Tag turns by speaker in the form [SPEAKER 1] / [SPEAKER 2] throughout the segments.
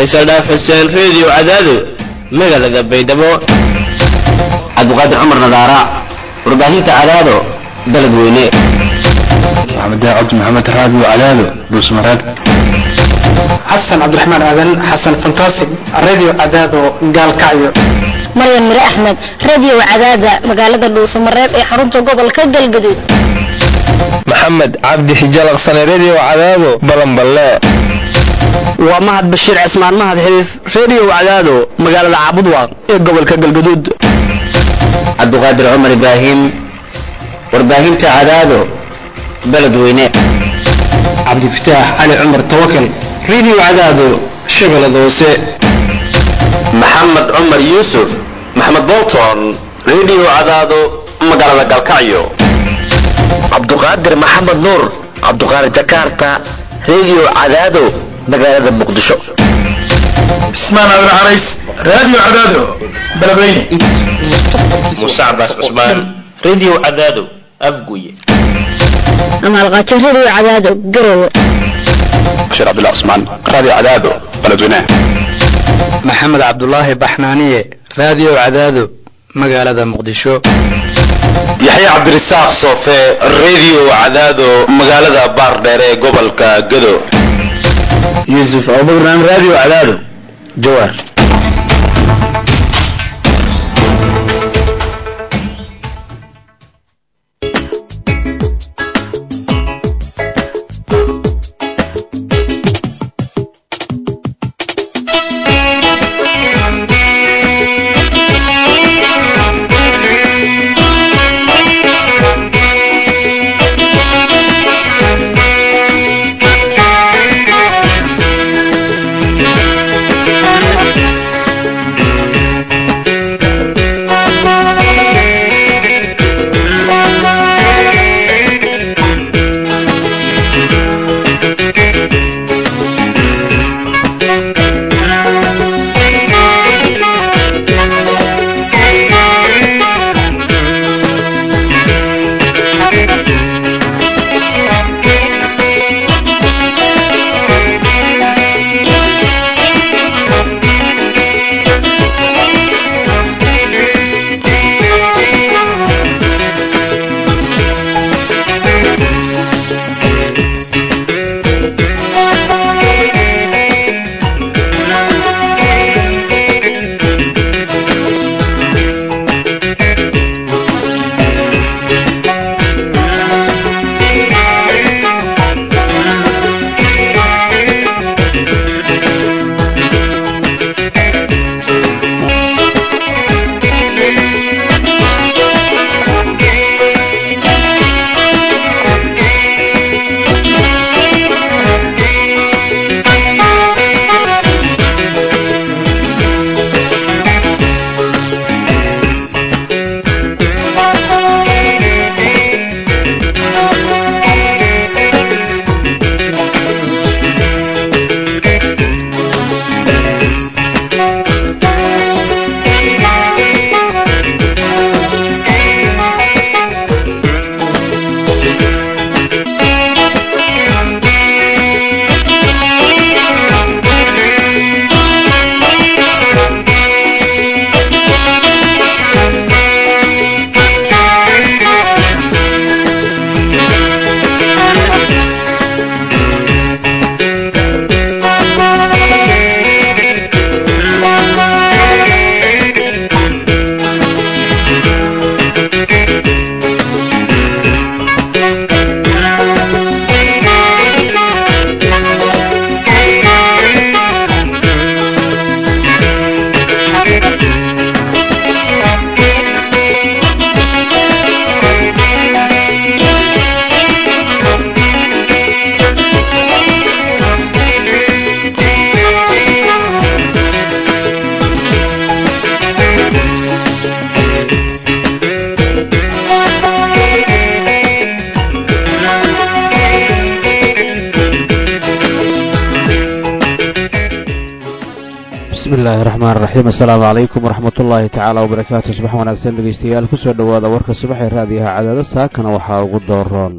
[SPEAKER 1] faysal dhaaf xuseen reediyo cadaado magaalada baydhabo
[SPEAKER 2] cabdiqaadir cumar nadaara warbaahinta cadaado dalad weyne
[SPEAKER 3] maxamed cabdi maxamed raadiyo cadaado dhuusmareeb
[SPEAKER 4] xasan cabdiraxmaan aadan xasan fantastic radio cadaado gaalkacyo
[SPEAKER 5] maryan mire axmed radio cadaada magaalada dhuusamareeb ee xarunta gobolka galgaduud
[SPEAKER 6] maxamed cabdi xijalaqsane redio cadaado balanballe
[SPEAKER 7] waa mahad bashiir cismaan mahad xiriif redio cadaado magaalada caabudwaaq ee gobolka galgaduud
[SPEAKER 2] cabdiqaadir cumar ibraahim warbaahinta cadaado baled weyne
[SPEAKER 4] cabdifataax cali cumar tawakal radio cadaado shabeellada hoose
[SPEAKER 8] maxamed cumar yuusuf maxamed bolton redio cadaado magaalada galkacyo
[SPEAKER 9] cabduqaadir maxamed nuur cabduqaadir jakarta redio cadaado magaalada muqdisho
[SPEAKER 10] cismaan aadan carays radio cadaado beledweyne
[SPEAKER 1] muuse cabaas cusmaan redio cadaado afguye
[SPEAKER 5] amaalqaajo radio cadaado garowe
[SPEAKER 3] bashir cabdullah cusmaan radio cadaado beledweyne
[SPEAKER 11] maxamed cabdulaahi baxnaaniye radio cadaado magaalada muqdisho
[SPEAKER 8] yaxya cabdirasaaq soofe redio cadaado magaalada baardheer ee gobolka gado
[SPEAKER 2] yuusuf abubakran radio cadaado jawaar
[SPEAKER 12] bismillahi raxmaan raxiim assalaamu calaykum waraxmat ullaahi tacaala wabarakaatu subax wanaagsan dhegeystayaal kusoo dhowaada warka subaxee raadiyaha cadaado saakana waxaa ugu dooroon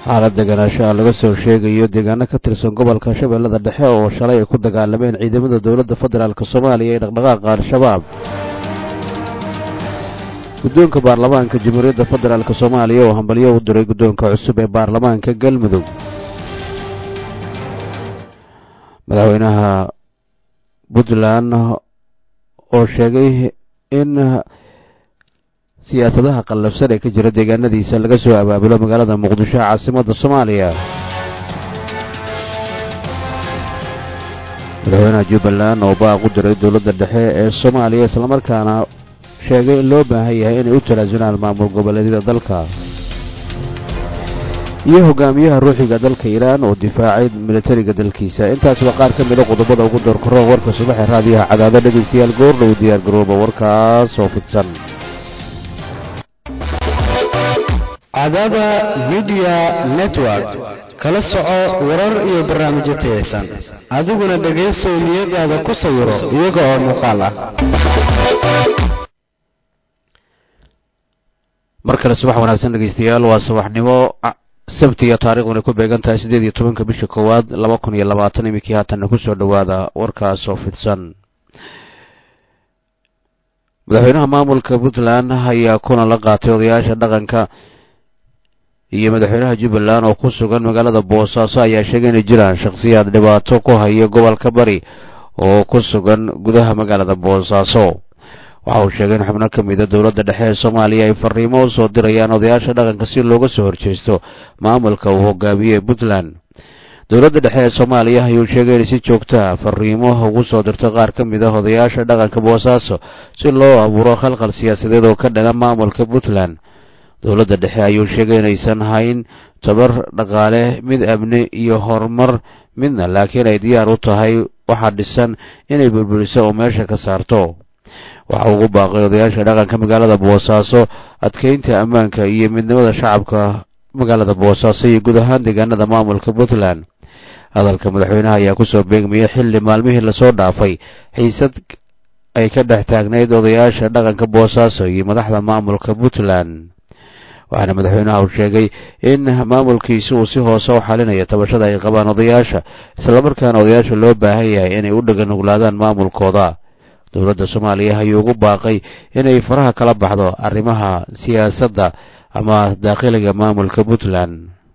[SPEAKER 12] xaalad deganaanshaha laga soo sheegayo deegaano ka tirsan gobolka shabeellada dhexe oo shalay ay ku dagaalameen ciidamada dowladda federaalk soomaaliya ee dhaqdhaqaaqa al-shabaab guddoonka baarlamaanka jamhuuriyadda federaalk soomaaliya oo hambalyo u diray guddoonka cusub ee baarlamaanka galmudug madaxweynaha puntland oo sheegay in siyaasadaha qallafsan ee ka jira deegaanadiisa laga soo abaabulo magaalada muqdisho caasimadda soomaaliya madaxweynaha jubbaland oo baaq u diray dowladda dhexe ee soomaaliya islamarkaana sheegay in loo baahan yahay inay u tanaasunaan maamul goboleedyada dalka iyo hogaamiyaha ruuxiga dalka iiraan oo difaacay militariga dalkiisa intaas waa qaar ka mida qodobada ugu doorkaroon warka subaxee raadiyaha cadaado dhegaystayaal goordhow diyaar garooba warkaas oo fidsan
[SPEAKER 11] cadaada midiya network kala soco warar iyo barnaamijyo tayaysan adiguna dhegaysow niyadaada ku sawiro iyaga oo muuqaal ah
[SPEAKER 12] mar kale subax wanaagsan dhegaystayaal waa subaxnimo sabtiya taarikhduna ku beegan tahay siddeed iyo tobanka bisha koowaad laba kun iyo labaatan iminkii haatanna ku soo dhowaada warkaas oo fidsan madaxweynaha maamulka puntland ayaa kulan la qaatay odayaasha dhaqanka iyo madaxweynaha jubbaland oo ku sugan magaalada boosaaso ayaa sheegay inay jiraan shakhsiyaad dhibaato ku haya gobolka bari oo ku sugan gudaha magaalada boosaaso waxa uu sheegay in xubno ka mida dowladda dhexe ee soomaaliya ay fariimo u soo dirayaan odayaasha dhaqanka si looga soo horjeesto maamulka uu hogaamiyey puntland dowladda dhexe ee soomaaliya ayuu sheegay inay si joogtaa fariimo ugu soo dirto qaar ka mid ah odayaasha dhaqanka boosaaso si loo abuuro khalkhal siyaasadeed oo ka dhana maamulka puntland dowladda dhexe ayuu sheegay inaysan hayn tabar dhaqaale mid amni iyo horumar midna laakiin ay diyaar u tahay waxaa dhisan inay burburiso oo meesha ka saarto waxa ugu baaqay odayaasha dhaqanka magaalada boosaaso adkeynta ammaanka iyo midnimada shacabka magaalada boosaaso iyo guud ahaan deegaanada maamulka puntland hadalka madaxweynaha ayaa kusoo beegmayay xilli maalmihii lasoo dhaafay xiisad ay ka dhex taagnayd odayaasha dhaqanka boosaaso iyo madaxda maamulka puntland waxaana madaxweynaha uu sheegay in maamulkiisi uu si hoose u xalinayo tabashada ay qabaan odayaasha islamarkaana odayaasha loo baahan yahay inay u dhaganuglaadaan maamulkooda dowladda soomaaliya ayuu ugu baaqay inay faraha kala baxdo arrimaha siyaasadda ama daakhiliga maamulka puntland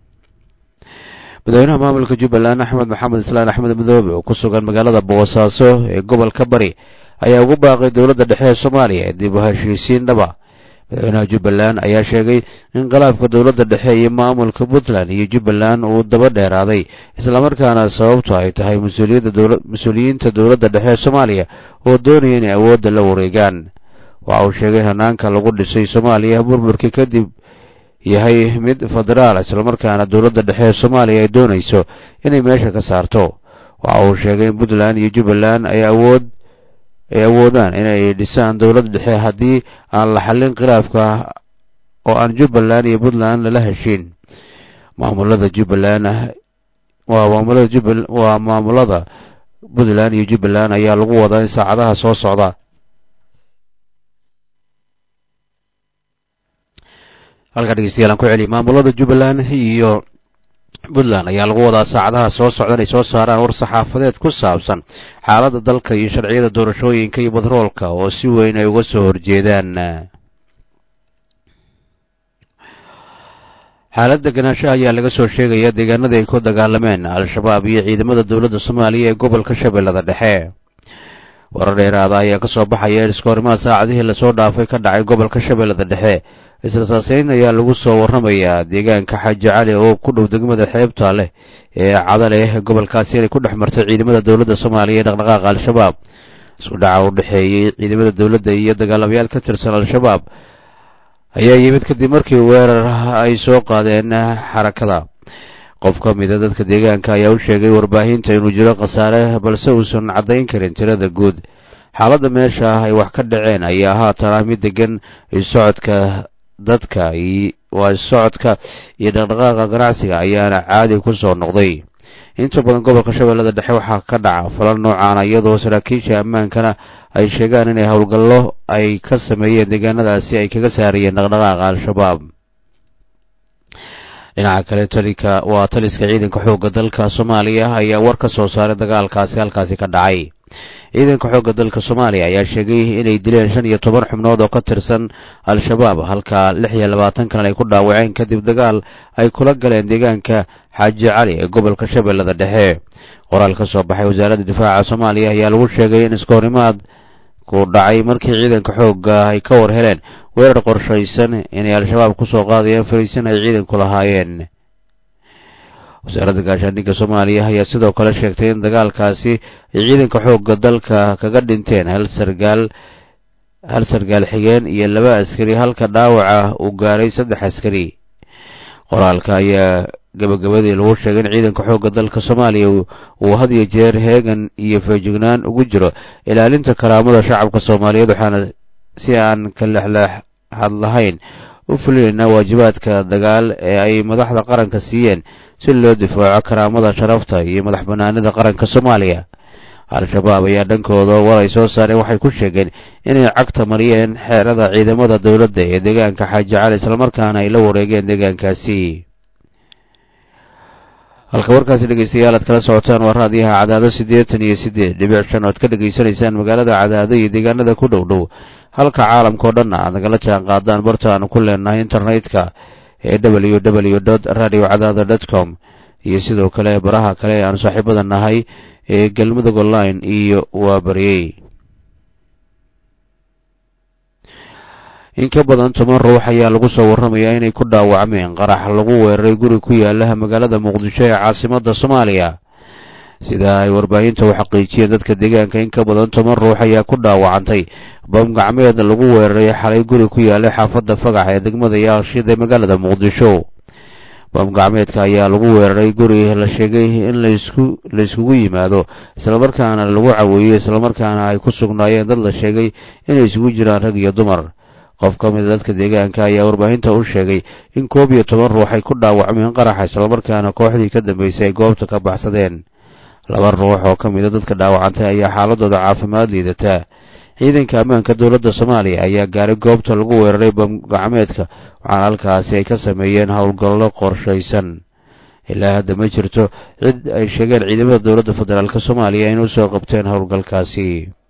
[SPEAKER 12] madaxweynaha maamulka jubbaland axmed maxamed islaan axmed madoobe oo ku sugan magaalada boosaaso ee gobolka bari ayaa ugu baaqay dowladda dhexe ee soomaaliya ee dib u heshiisiin dhaba madaxweynaha jubbaland ayaa sheegay in khilaafka dowladda dhexe iyo maamulka puntland iyo jubbaland uu daba dheeraaday islamarkaana sababtu ay tahay mas-uuliyiinta dowladda dhexe ee soomaaliya oo doonaya inay awoodda la wareegaan waxa uu sheegay in hanaanka lagu dhisay soomaaliya burburkii kadib yahay mid federaal islamarkaana dowladda dhexe ee soomaaliya ay doonayso inay meesha ka saarto waxa uu sheegay in puntland iyo jubbaland ay awood ay awoodaan inay dhisaan dowladda dhexe haddii aan la xallin khilaafka oo aan jubbaland iyo puntland lala heshiin maamulada jubbaland waa maamulada jubbal waa maamulada puntland iyo jubbaland ayaa lagu wadaa in saacadaha soo socda halkaa dhegeystayaal aan ku celiya maamulada jubbaland iyo puntland ayaa lagu wadaa saacadaha soo socda inay soo saaraan war saxaafadeed ku saabsan xaaladda dalka iyo sharciyada doorashooyinka iyo badroolka oo si weyn ay uga soo horjeedaan xaalad deganaanshaha ayaa laga soo sheegaya deegaanadii ay ku dagaalameen al-shabaab iyo ciidamada dowladda soomaaliya ee gobolka shabeellada dhexe warar dheeraada ayaa ka soo baxaya in iskoorimaha saacadihii lasoo dhaafay ka dhacay gobolka shabeellada dhexe israsaaseyn ayaa lagu soo warramayaa deegaanka xaaji cali oo ku dhow degmada xeebta leh ee cadaleh gobolkaasi inay ku dhex martay ciidamada dowladda soomaaliya ee dhaqdhaqaaqa al-shabaab isku dhaca u dhexeeyey ciidamada dowladda iyo dagaalamayaal ka tirsan al-shabaab ayaa yimid kadib markii weerar ay soo qaadeen xarakada qof ka mida dadka deegaanka ayaa u sheegay warbaahinta inuu jiro khasaare balse uusan caddayn karin tirada guud xaaladda meesha ay wax ka dhaceen ayaa haatan ah mid degan socodka dadka waa socodka iyo dhaqdhaqaaqa ganacsiga ayaana caadi ku soo noqday inta badan gobolka shabeellada dhexe waxaa ka dhaca falal noocaana iyadoo saraakiisha ammaankana ay sheegaan inay howlgallo ay ka sameeyeen deegaanadaasi ay kaga saarayeen dhaqdhaqaaqa al-shabaab dhinaca kale talinka waa taliska ciidanka xoogga dalka soomaaliya ayaa war ka soo saaray dagaalkaasi halkaasi ka dhacay ciidanka xoogga dalka soomaaliya ayaa sheegay inay dileen shan iyo toban xubnood oo ka tirsan al-shabaab halka lix iyo labaatan kalena ay ku dhaawaceen kadib dagaal ay kula galeen deegaanka xaaji cali ee gobolka shabeellada dhexe qoraal ka soo baxay wasaaradda difaaca soomaaliya ayaa lagu sheegay in iskahorimaad ku dhacay markii ciidanka xoogga ay ka war heleen weerar qorshaysan inay al-shabaab ku soo qaadayeen fariisin ay ciidanku lahaayeen wasaaradda gaashaandhigga soomaaliya ayaa sidoo kale sheegtay in dagaalkaasi ay ciidanka xoogga dalka kaga dhinteen hal sargaal hal sargaal xigeen iyo laba askari halka dhaawaca uu gaaray saddex askari qoraalka ayaa gabagabadii lagu sheegay in ciidanka xoogga dalka soomaaliya uu had iyo jeer heegan iyo feejignaan ugu jiro ilaalinta karaamada shacabka soomaaliyeed waxaana si aan ka lexleexad lahayn u fulinayna waajibaadka dagaal ee ay madaxda qaranka siiyeen si loo difaaco karaamada sharafta iyo madax bannaanida qaranka soomaaliya al-shabaab ayaa dhankooda war ay soo saareen waxay ku sheegeen inay cagta mariyeen xeerada ciidamada dowladda ee deegaanka xaaji cali islamarkaana ay la wareegeen deegaankaasi halka warkaasi dhegeystayaal aad kala socotaan waa raadiyaha cadaado siddeetan iyo siddeed dhibic shan oad ka dhegaysanaysaan magaalada cadaado iyo deegaanada ku dhow dhow halka caalamkao dhan aad nagala jaan qaadaan barta aanu ku leenahay internetka ee w w dot radio cadaado dot com iyo sidoo kale baraha kale ee aanu saaxiibada nahay ee galmudug online iyo waa baryey in ka badan toban ruux ayaa lagu soo warramayaa inay ku dhaawacmeen qarax lagu weeraray guri ku yaala magaalada muqdisho ee caasimadda soomaaliya sida ay warbaahinta u xaqiijiyeen dadka deegaanka in ka badan toban ruux ayaa ku dhaawacantay bam gacmeed lagu weeraray xalay guri ku yaallay xaafadda fagax ee degmada yaaqshid ee magaalada muqdisho bam gacmeedka ayaa lagu weeraray guri la sheegay in laisku la iskugu yimaado islamarkaana lagu caweeyey islamarkaana ay ku sugnaayeen dad la sheegay inay isugu jiraan rag iyo dumar qof ka mida dadka deegaanka ayaa warbaahinta u sheegay in koob iyo toban ruux ay ku dhaawacmeen qaraxa islamarkaana kooxdii ka dambeysay ay goobta ka baxsadeen laba ruux oo ka mida dadka dhaawacantay ayaa xaaladooda caafimaad liidataa ciidanka ammaanka dowladda soomaaliya ayaa gaaray goobta lagu weeraray bamgacmeedka waxaana halkaasi ay ka sameeyeen howlgallo qorshaysan ilaa hadda ma jirto cid ay sheegeen ciidamada dowladda federaalk soomaaliya inay usoo qabteen howlgalkaasi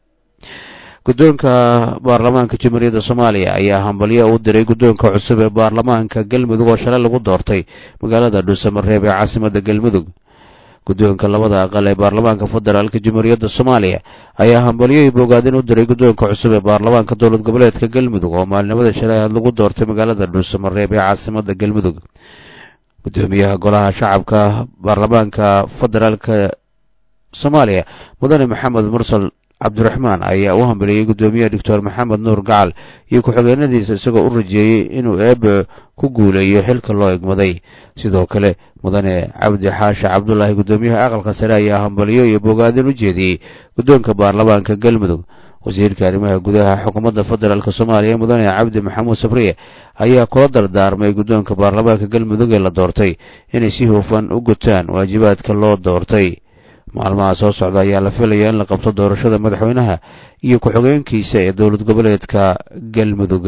[SPEAKER 12] guddoonka baarlamaanka jamhuuriyadda soomaaliya ayaa hambalyo u diray guddoonka cusub ee baarlamaanka galmudug oo shalay lagu doortay magaalada dhuusamareeb ee caasimadda galmudug guddoonka labada aqal ee baarlamaanka federaalk jamhuuriyadda soomaaliya ayaa hambalyo iyo bogaadin u diray guddoonka cusub ee baarlamaanka dowlad goboleedka galmudug oo maalinimada shalay aad lagu doortay magaalada dhuusamareeb ee caasimadda galmudug guddoomiyaha golaha shacabka baarlamaanka federaalka soomaaliya mudane maxamed mursal cabdiraxmaan ayaa u hambaliyey guddoomiyaha doctor maxamed nuur gacal iyo ku-xigeenadiisa isagoo u rajeeyey inuu eebe ku guuleeyo xilka loo egmaday sidoo kale mudane cabdi xaashi cabdulaahi guddoomiyaha aqalka sare ayaa hambaliyo iyo bogaadin u jeediyey guddoonka baarlamaanka galmudug wasiirka arrimaha gudaha xukuumadda federaalk soomaaliya mudane cabdi maxamuud sabriye ayaa kula dardaarmay guddoonka baarlamaanka galmudug ee la doortay inay si hufan u gutaan waajibaadka loo doortay maalmaha soo socda ayaa la filaya in la qabto doorashada madaxweynaha iyo ku-xigeenkiisa ee dowlad goboleedka galmudug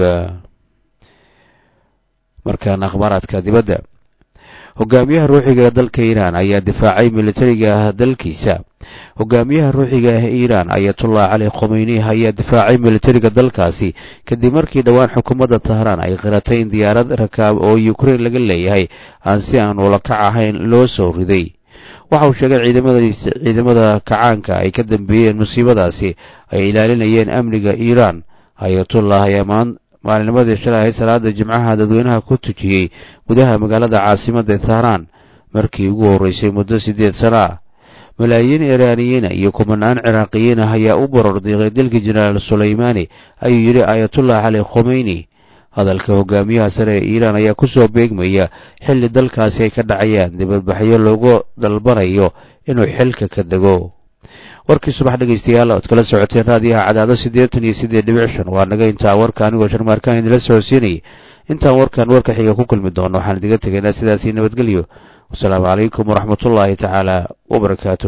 [SPEAKER 12] markaana akhbaaraadka dibadda hogaamiyaha ruuxiga ee dalka iiraan ayaa difaacay militariga dalkiisa hogaamiyaha ruuxiga ah iiraan ayatullah cali khomeyni ayaa difaacay militariga dalkaasi kadib markii dhowaan xukuumadda tahraan ay qiratay in diyaarad rakaab oo ukrein laga leeyahay aan si aan ula kac ahayn loo soo riday waxa uu sheegay ciidamada kacaanka ay ka dambeeyeen musiibadaasi ay ilaalinayeen amniga iiraan ayatullah ayaa maalinimadii shalay ahayd salaada jimcaha dadweynaha ku tujiyey gudaha magaalada caasimadda tahraan markii ugu horreysay muddo siddeed sano ah malaayiin iiraaniyiina iyo kumanaan ciraaqiyiin ah ayaa u borordiiqay dilkii jenaraal sulaymaani ayuu yidhi ayatullah cali khomeyni hadalka hogaamiyaha sare ee iiraan ayaa ku soo beegmaya xilli dalkaasi ay ka dhacayaan dibadbaxyo loogu dalbanayo inuu xilka ka dego warkii subax dhegaystayaal ood kala socoteen raadiyaha cadaado siddeetan iyo siddeed dhibic shan waa naga intaa warka anigoo sharmaarkaan idinla socodsiinayay intaan warkan warka xiga ku kulmi doono waxaan idiga tegaynaa sidaasii nabadgelyo wasalaamu calaykum waraxmatullaahi tacaala wabarakaatu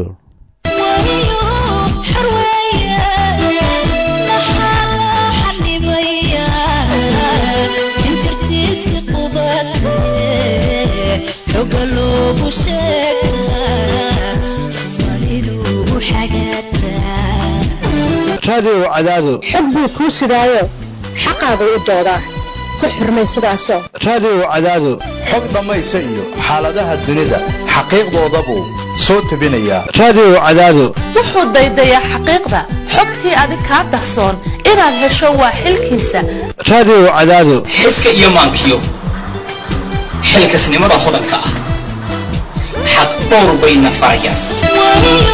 [SPEAKER 13] Yeah.
[SPEAKER 6] raadiyo cadaado
[SPEAKER 5] xog buu kuu sidaayo xaqaagu u doodaa ku xurmay sidaasoo
[SPEAKER 6] raadiyo cadaado
[SPEAKER 13] xog dhammaysa iyo xaaladaha dunida xaqiiqdoodabuu soo tebinayaa
[SPEAKER 6] raadiyo cadaado
[SPEAKER 14] wuxuu daydayaa xaqiiqda xogtii adig kaa dahsoon inaad hesho waa xilkiisa
[SPEAKER 6] raadiyo cadaado
[SPEAKER 15] xiska iyo maankiyo xilkasnimada hodanka ah xaq dhowr bayna farayaan